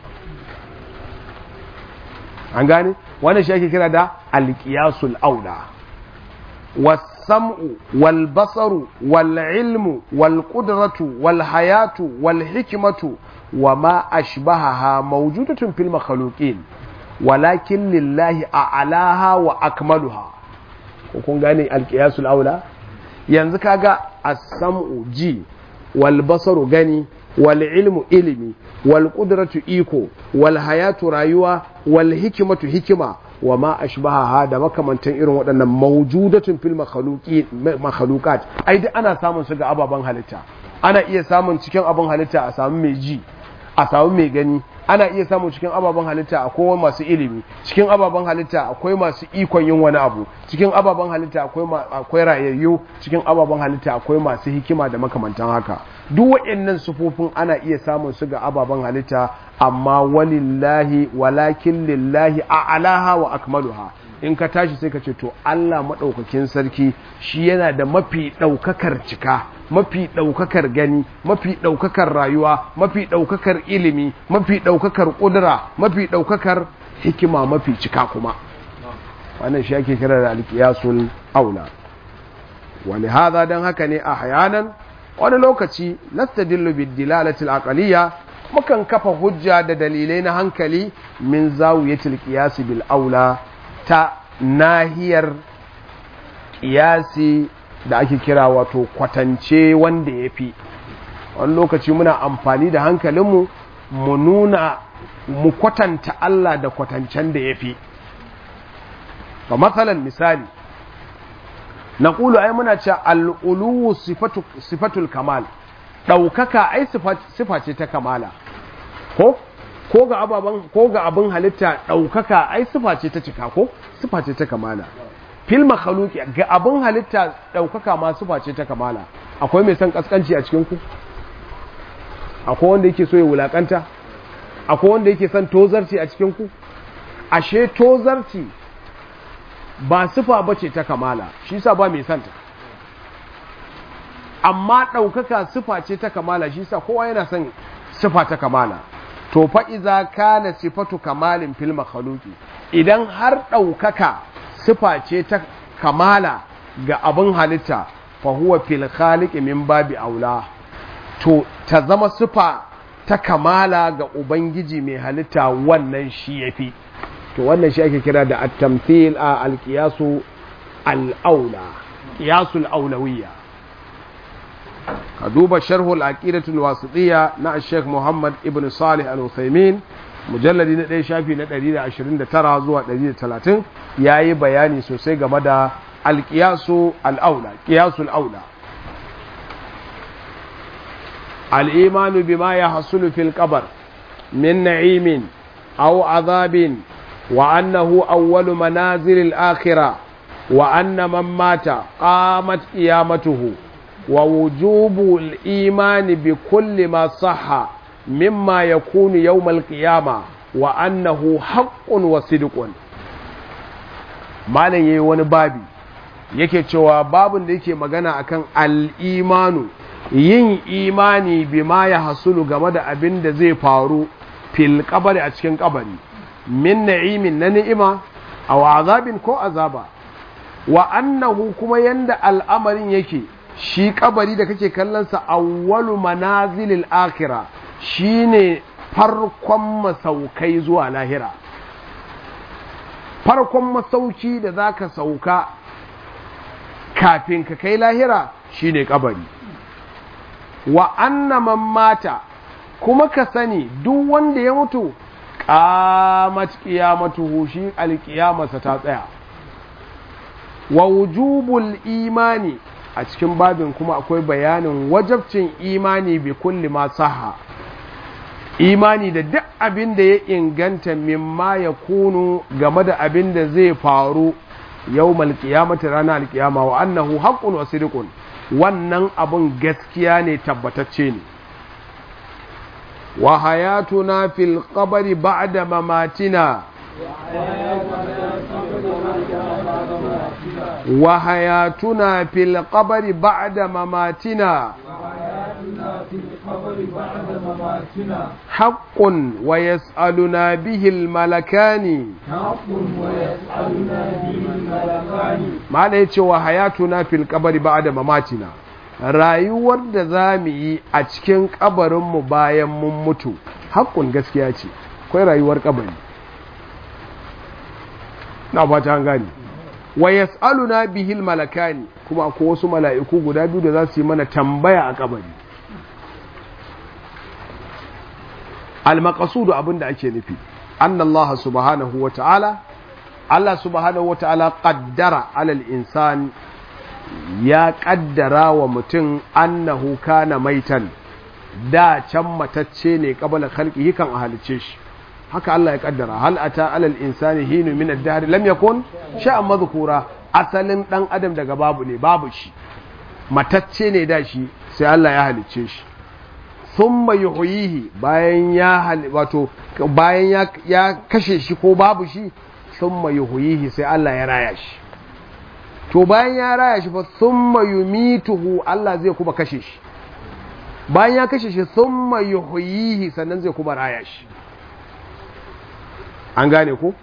an gane wannan shi ake kira da alqiyasul aula والسمع والبصر والعلم والقدرة والحياة والحكمة وما أشبهها موجودة في المخلوقين ولكن لله أعلاها وأكملها وكون غاني القياس الأولى yanzu kaga as-sam'u ji wal basaru gani wal ilmu ilimi wal qudratu iko wal hayatu rayuwa wal hikmatu hikima wa ma ashbahaha da makamantan irin waɗannan mawjudatun fil makhluqat ai duk ana samun su ga ababen halitta ana iya samun cikin abin halitta a samu mai ji a samu mai gani ana iya samun cikin ababen halitta akwai masu ilimi cikin ababen halitta akwai masu ikon yin wani abu cikin ababen halitta akwai akwai rayayyu cikin ababen halitta akwai masu hikima da makamantan haka duk waɗannan sufofin ana iya samun su ga ababen halitta amma walillahi walakin lillahi a'laha wa akmaluha in ka tashi sai ka ce to Allah maɗaukakin sarki shi yana da mafi ɗaukakar cika mafi ɗaukakar gani mafi ɗaukakar rayuwa mafi ɗaukakar ilimi mafi ɗaukakar ƙudura mafi ɗaukakar hikima mafi cika kuma wannan shi ake kira da alƙiyasul aula wani haza don haka ne a hayanan wani lokaci nastadillu bid-dilalati al-aqliyya mukan kafa hujja da dalilai na hankali min zawiyatil qiyas bil aula ta nahiyar qiyasi da ake kira wato kwatance wanda yafi wani lokaci muna amfani da hankalinmu mu nuna mu kwatanta Allah da kwatancen da yafi fa matsalan misali na ƙulu ai muna ce al'uluwu sifatul kamal ɗaukaka ai sifa ce ta kamala ko ko ga ababen ko ga abin halitta ɗaukaka ai sifa ce ta cika ko sifa ce ta kamala fil makhluqi ga abin halitta ɗaukaka ma sifa ce ta kamala akwai mai son kaskanci a cikin ku akwai wanda yake so ya wulakanta akwai wanda yake son tozarci a cikin ku ashe tozarci ba sifa bace ta kamala shi sa ba mai santa amma ɗaukaka sifa ce ta kamala shi sa kowa yana son sifa ta kamala to fa iza kana sifatu kamalin fil makhluqi idan har ɗaukaka sifa ce ta kamala ga abin halitta fa huwa fil khaliqi min babi aula to ta zama sifa ta kamala ga ubangiji mai halitta wannan shi yafi to wannan shi ake kira da at-tamthil a al-qiyasu al-aula qiyasul aulawiyya ka duba sharhul aqidatul wasitiyya na Sheikh Muhammad ibn Salih al-Uthaymeen mujalladi na 1 shafi na 129 zuwa 130 yayi bayani sosai game da al-qiyasu al-aula qiyasul aula al-imanu bima yahsulu fil qabr min na'imin aw azabin wa annahu awwalu manazil al-akhirah wa anna man mata qamat qiyamatuhu ووجوب الإيمان بكل ما صح مما يكون يوم القيامة وأنه حق وصدق malam yayi wani babi yake cewa babin da yake magana akan al'imanu yin imani bima ya hasulu game da abin da zai faru fil kabari a cikin kabari min na'imin na ni'ima a azabin ko azaba wa annahu kuma yanda al'amarin yake shi kabari da kake kallonsa awwalu manazilil akhira shine farkon masaukai zuwa lahira farkon masauki da zaka sauka kafin ka kai lahira shine kabari wa anna man mata kuma ka sani duk wanda ya mutu qamat qiyamatuhu shi alqiyamarsa ta tsaya wa wujubul imani a cikin babin kuma akwai bayanin wajabcin imani bi kulli ma saha imani da duk abin da ya inganta mimma ya kunu game da abin da zai faru yau malkiyamata ranar alkiyama wa annahu haqqun wa sidqun wannan abun gaskiya ne tabbatacce ne wa hayatuna fil qabri ba'da mamatina وحياتنا في القبر بعد مماتنا حق ويسألنا به الملكان حق ويسألنا به الملكان ما ليتش وحياتنا في القبر بعد مماتنا rayuwar da za mu yi a cikin kabarinmu bayan mun mutu haƙƙun gaskiya ce akwai rayuwar kabari na fata an gani wa yas'aluna bihil malakani kuma akwai wasu mala'iku guda biyu da za su yi mana tambaya a kabari al-maqsudu abinda ake nufi anna Allah subhanahu wa ta'ala Allah subhanahu wa ta'ala qaddara alal insan ya kaddara wa mutum annahu kana maitan da can matacce ne qabala khalqihi kan a halice shi haka Allah ya kaddara hal ata alal insani hinu min ad-dahr lam yakun sha'an madhkura asalin dan adam daga babu ne babu shi matacce ne da shi sai Allah ya halicce shi thumma yuhyihi bayan ya wato bayan ya, ya kashe shi ko babu shi thumma yuhyihi sai Allah ya raya shi to bayan ya raya shi fa thumma yumituhu Allah zai kuma kashe shi bayan ya kashe shi thumma yuhyihi sannan zai kuma raya shi an gane ko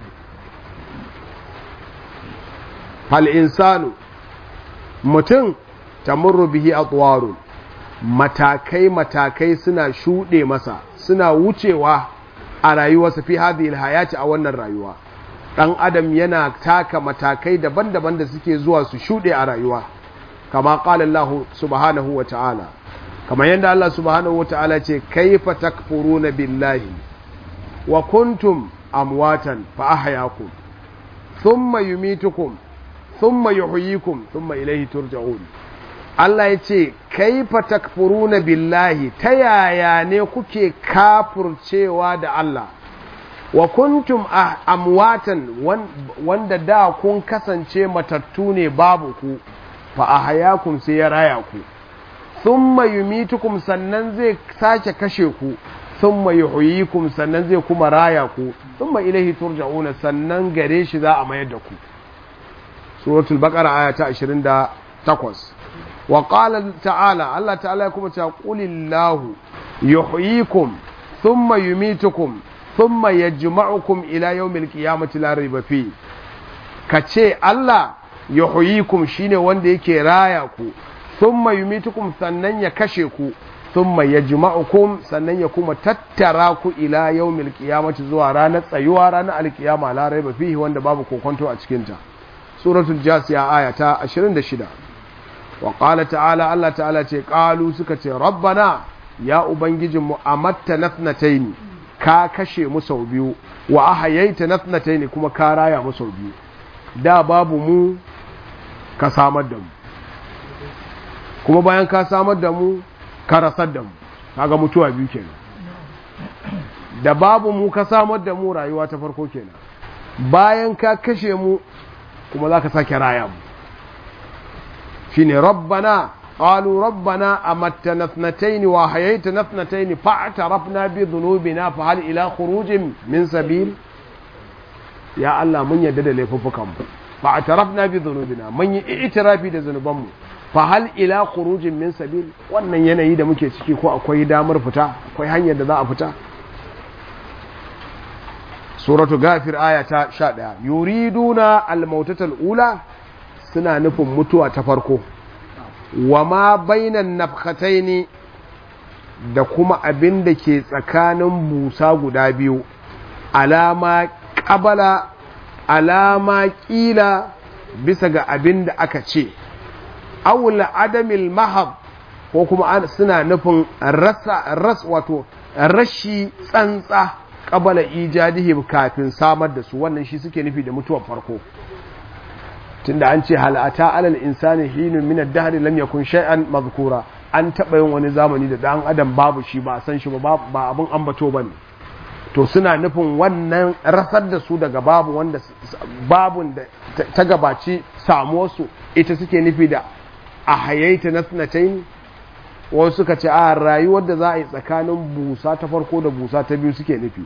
hal insanu mutum tamurru bihi atwarun matakai matakai suna shuɗe masa suna wucewa a rayuwarsa fi hadhihi hayati a wannan rayuwa dan adam yana taka matakai daban-daban da suke zuwa su shuɗe a rayuwa kama qala Allah subhanahu wa ta'ala kamar yadda Allah subhanahu wa ta'ala ce kaifa takfuruna billahi wa kuntum amwatan fa ahyakum thumma yumitukum thumma yuhyikum thumma ilayhi turja'un Allah ya ce kaifa takfuruna billahi ta yaya ne kuke kafurcewa da Allah wa kuntum amwatan wanda da kun kasance matattu ne babu ku fa ahyakum sai ya raya ku thumma yumitukum sannan zai sake kashe ku thumma yuhyikum sannan zai kuma raya ku thumma ilaihi turja'una sannan gare shi za a mayar da ku suratul baqara aya ta 28 wa qala ta'ala Allah ta'ala kuma ta qulillahu yuhyikum thumma yumitukum thumma yajma'ukum ila yawmil qiyamati la rayba fi kace Allah yuhyikum shine wanda yake raya ku thumma yumitukum sannan ya kashe ku thumma yajma'ukum sannan ya kuma tattara ku ila yawmil qiyamati zuwa ranar tsayuwa ranar alkiyama la rayba fihi wanda babu kokonto a cikin ta suratul jasiya aya ta 26 wa qala ta'ala Allah ta'ala ce qalu suka ce rabbana ya ubangijin mu amatta nafnataini ka kashe mu sau biyu wa ahayaita nafnataini kuma ka raya mu sau biyu da babu mu ka samar da mu kuma bayan ka samar da mu ka rasar da mu kaga mutuwa biyu kenan da babu mu ka samar da mu rayuwa ta farko kenan bayan ka kashe mu kuma za ka sake raya mu shine rabbana qalu rabbana amattana ithnatayn wa hayaitana ithnatayn fa'tarafna bi dhunubina fa hal ila khurujin min sabil ya Allah mun yadda da laifuffukan mu fa'tarafna bi dhunubina mun yi i'tirafi da zanuban mu fa hal ila khurujin min sabil wannan yanayi da muke ciki ko akwai damar fita akwai hanyar da za a fita suratu gafir aya ta 11 yuriduna al-mautatal ula suna nufin mutuwa ta farko wa ma bainan nafkhataini da kuma abin da ke tsakanin busa guda biyu alama qabala alama kila bisa ga abin da aka ce awla adamil mahab ko kuma suna nufin rasa ras wato rashi tsantsa qabala ijadihim kafin samar da su wannan shi suke nufi da mutuwar farko tunda an ce halata alal insani hinun min ad-dahr lam yakun shay'an madhkura an taba yin wani zamani da dan adam babu shi ba san shi ba ba abun ambato bane to suna nufin wannan rasar da su daga babu wanda babun da ta gabaci samuwar su ita suke nufi da a hayaita nasnatayn wasu suka ce a rayuwar da za a yi tsakanin busa ta farko da busa ta biyu suke nufi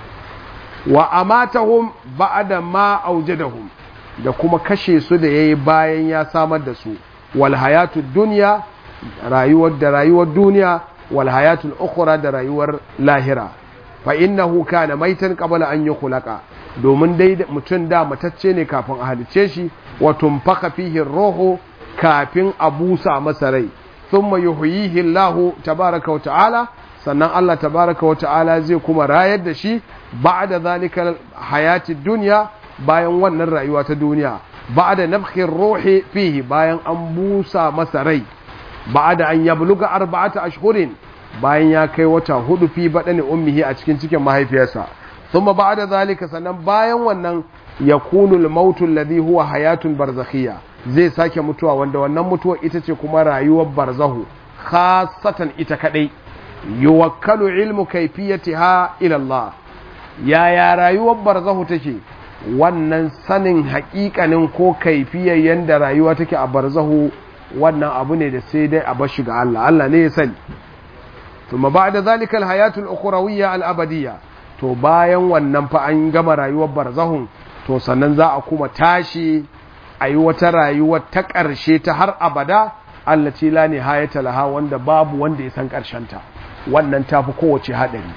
wa amatahum ba'da ma aujadahum da kuma kashe su da yayi bayan ya samar da su wal hayatud dunya rayuwar da rayuwar duniya wal hayatul ukhra da rayuwar lahira fa innahu kana maitan qabla an yukhlaqa domin dai mutum da matacce ne kafin a halice shi wa tumfaka fihi ruhu kafin a busa masa rai thumma yuhyihi Allah tabaaraka wa ta'ala sannan Allah tabaaraka wa ta'ala zai kuma rayar da shi ba'da zalika hayati dunya bayan wannan rayuwa ta duniya ba'da nafkhir ruhi fihi bayan an busa masa rai ba'da an yabluga arba'ata ashhurin bayan ya kai wata hudu fi badani ummihi a cikin cikin mahaifiyarsa thumma ba'da zalika sannan bayan wannan yakunu al-mautu alladhi huwa hayatun barzakhiyya zai sake mutuwa wanda wannan mutuwa ita ce kuma rayuwar barzahu khassatan ita kadai yuwakkalu ilmu kayfiyatiha ila Allah yaya rayuwar barzahu take wannan sanin haƙiƙanin ko kaifiyar yanda rayuwa take a barzahu wannan abu ne da sai dai a bashi ga Allah Allah ne ya sani thumma ba'da zalika al-hayatul ukhrawiyya al-abadiyya to bayan wannan fa an gama rayuwar barzahun to sannan za a kuma tashi a yi wata rayuwa ta ƙarshe ta har abada allaci la nihayata laha wanda babu wanda ya san ta wannan tafi kowace haɗari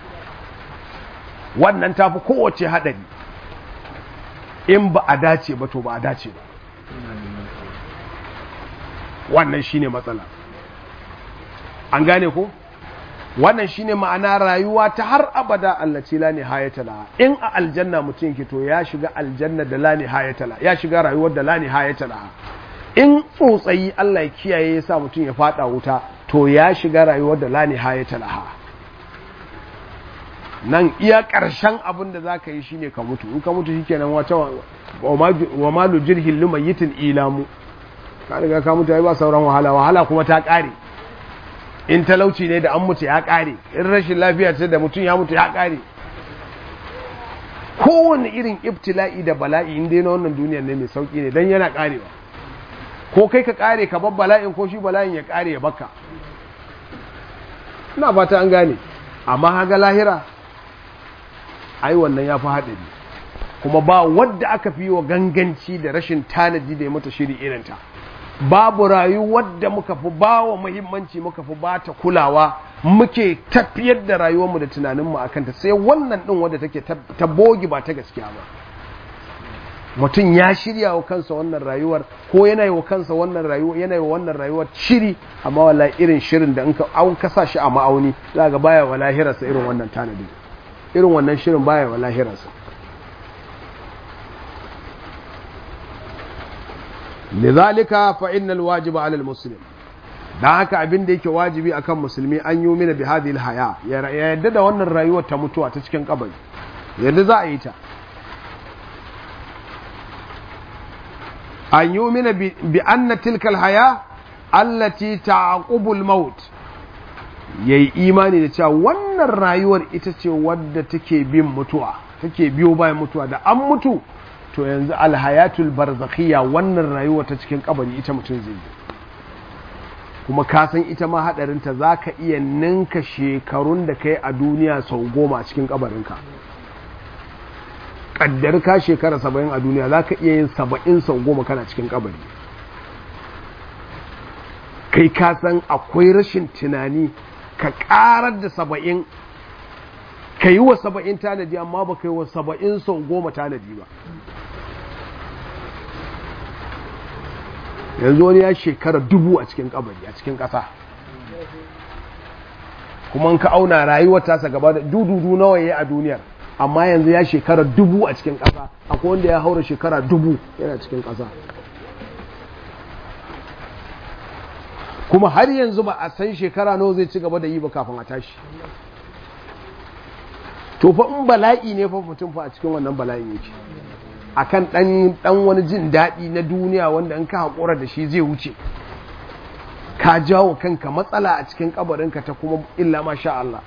wannan tafi kowace haɗari in ba a dace ba to ba a dace ba wannan shine matsala an gane ko wannan shine ma'ana rayuwa ta har abada allaci la nihayata laha in a aljanna mutum ke to ya shiga aljanna da la nihayata laha ya shiga rayuwar da la nihayata laha in tsotsayi Allah ya kiyaye ya sa mutum ya fada wuta to ya shiga rayuwar da la nihayata laha nan iya ƙarshen abin da za ka yi shine ka mutu in ka mutu shikenan wata wa malu jirhin lumayitin ilamu ka riga ka mutu ai ba sauran wahala wahala kuma ta ƙare in talauci ne da an mutu ya ƙare in rashin lafiya ce da mutum ya mutu ya ƙare kowane irin ibtila'i da bala'i in dai na wannan duniyar ne mai sauki ne dan yana ƙarewa ko kai ka ƙare ka bar bala'in ko shi bala'in ya ƙare ya baka ina fata an gane amma haga lahira ai wannan ya fi haɗari kuma ba wadda aka fi wa ganganci da rashin tanadi da ya mata shiri irinta babu rayuwar da muka fi ba wa muhimmanci muka fi ba ta kulawa muke tafiyar da rayuwarmu da tunaninmu a kanta sai wannan ɗin wadda take ta bogi ba ta gaskiya ba mutum ya shirya wa kansa wannan rayuwar ko yana yi wa kansa wannan rayuwar yana yi wa wannan rayuwar shiri amma wallahi irin shirin da in ka an kasa shi a ma'auni za ga baya wa lahirarsa irin wannan tanadi irin wannan shirin baya wa lahirarsa lidhalika fa innal wajiba 'ala al-muslim dan haka abin da yake wajibi akan musulmi an yi mina bi hadhihi al-haya ya yadda da wannan rayuwar ta mutuwa ta cikin kabari yadda za a yi ta an yi mina bi anna tilka al-haya allati ta'qubu al-maut yayi imani da cewa wannan rayuwar ita ce wadda take bin mutuwa take biyo bayan mutuwa da an mutu to yanzu alhayatul barzakhiyya wannan rayuwa ta cikin kabari ita mutum zai yi kuma ka san ita ma hadarinta za ka iya ninka shekarun da kai a duniya sau goma a cikin kabarinka kaddar ka shekara saba'in a duniya za ka iya yin saba'in sau goma kana cikin kabari kai ka san akwai rashin tunani ka karar da saba'in ka yi wa saba'in tanadi amma ba ka yi wa saba'in sau goma tanadi ba yanzu wani ya shekara dubu a cikin kabari a cikin ƙasa kuma ka auna rayuwar tasa gaba da dududu nawa ya a duniyar amma yanzu ya shekara dubu a cikin ƙasa akwai wanda ya haura shekara dubu yana cikin ƙasa kuma har yanzu ba a san shekara nawa zai ci gaba da yi ba kafin a tashi to fa in bala'i ne fa mutum fa a cikin wannan bala'in yake akan dan dan wani jin daɗi na duniya wanda in ka haƙura da shi zai wuce ka jawo kanka matsala a cikin kabarinka ta kuma illa ma sha Allah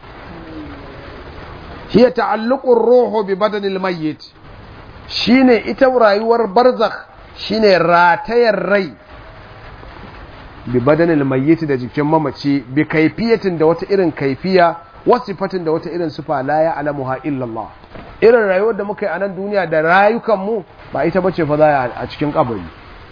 hiya ta'alluqur ruhu bi badanil mayyit shine ita rayuwar barzakh shine ratayar rai bi badanil mayyit da jikin mamaci bi kaifiyatin da wata irin kaifiya wasifatin da wata irin sifa la ya alamuha illallah irin rayuwar da muka yi a nan duniya da rayukanmu ba ita bace fa za a cikin kabari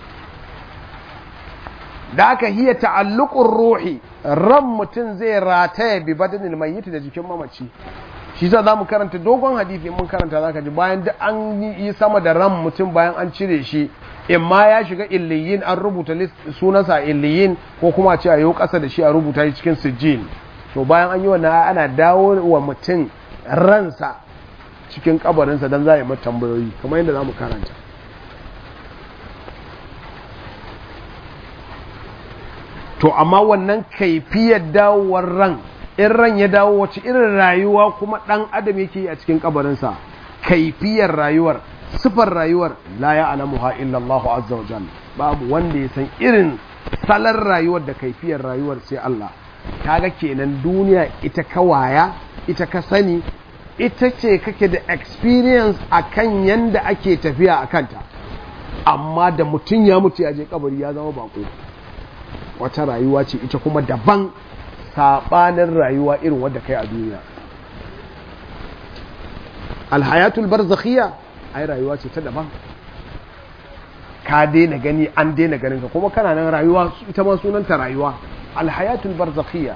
da aka hiya ta'alluqur ruhi ran mutum zai rataya bi badanil mayyit da jikin mamaci shi za mu karanta dogon hadisi mun karanta zaka ji bayan da an yi sama da ran mutum bayan an cire shi in ma ya shiga illiyin an rubuta sunansa illiyin ko kuma ce a yau kasa da shi a rubuta shi cikin sijjin to bayan an yi wannan ana dawo wa mutum ransa cikin kabarinsa don za a yi mata tambayoyi kamar yadda za mu karanta to amma wannan kaifiyar dawowar ran in ran ya dawo wace irin rayuwa kuma ɗan adam yake yi a cikin kabarinsa kaifiyar rayuwar sifar rayuwar la ya alamuha illallah azza wa jalla babu wanda ya san irin salar rayuwar da kaifiyar rayuwar sai Allah kaga kenan duniya ita ka waya ita ka sani ita ce kake da experience akan yanda ake tafiya a kanta amma da mutum ya mutu ya je kabari ya zama bako wata rayuwa ce ita kuma daban sabanin rayuwa irin wadda kai a duniya alhayatul barzakhiyya ai rayuwa ce ta daban ka daina gani an daina ganin ka kuma kana nan rayuwa ita ma sunanta rayuwa alhayatul barzakhiyya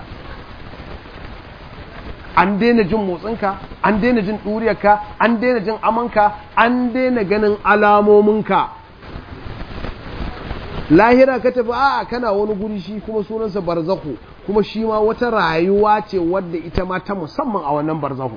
an daina jin motsinka an daina jin ɗuriyarka an daina jin amanka an daina ganin alamominka lahira ka tafi a kana wani guri shi kuma sunansa barzaku kuma shi ma wata rayuwa ce wadda ita ma ta musamman a wannan barzahu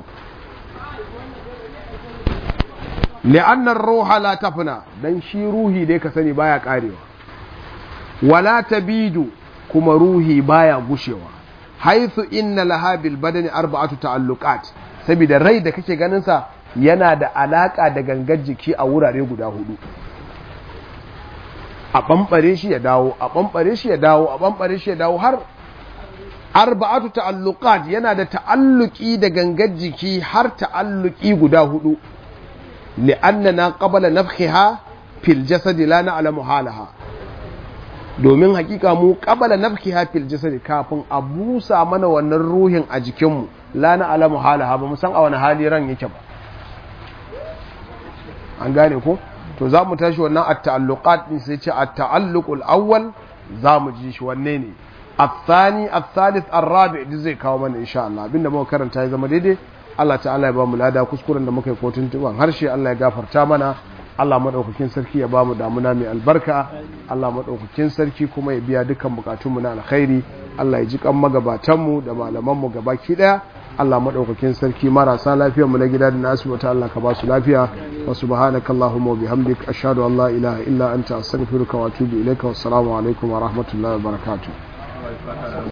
li'annar ruha la tafna dan shi ruhi dai ka sani baya karewa wala tabidu kuma ruhi baya gushewa haithu inna laha bil badani arba'atu ta'alluqat saboda rai da kake ganin sa yana da alaka da gangar jiki a wurare guda hudu a bambare shi ya dawo a bambare shi ya dawo a bambare shi ya dawo har arba'atu ta'alluqat yana da ta'alluki da gangar jiki har ta'alluki guda hudu li'annana qabla nafkhiha fil jasad la na'lamu halaha domin hakika mu qabla nafkhiha fil jasad kafin a busa mana wannan ruhin a jikinmu la na'lamu halaha ba mu san a wani hali ran yake ba an gane ko to za mu tashi wannan at-ta'alluqat din sai ce at-ta'alluqul awwal za mu ji shi wanne ne الثاني الثالث الرابع duk zai kawo mana insha Allah abinda muka karanta ya zama daidai Allah ta'ala ya ba mu lada kuskuren da muka yi kotun tuban harshe Allah ya gafarta mana Allah madaukakin sarki ya ba mu damuna mai albarka Allah madaukakin sarki kuma ya biya dukkan bukatunmu na alkhairi Allah ya ji kan magabatan mu da malaman mu gabaki daya Allah madaukakin sarki marasa lafiyar mu na gida da nasu wata Allah ka ba su lafiya wa subhanaka allahumma wa bihamdik ashhadu an la ilaha illa anta astaghfiruka wa atubu ilaika wassalamu alaikum wa rahmatullahi wa barakatuh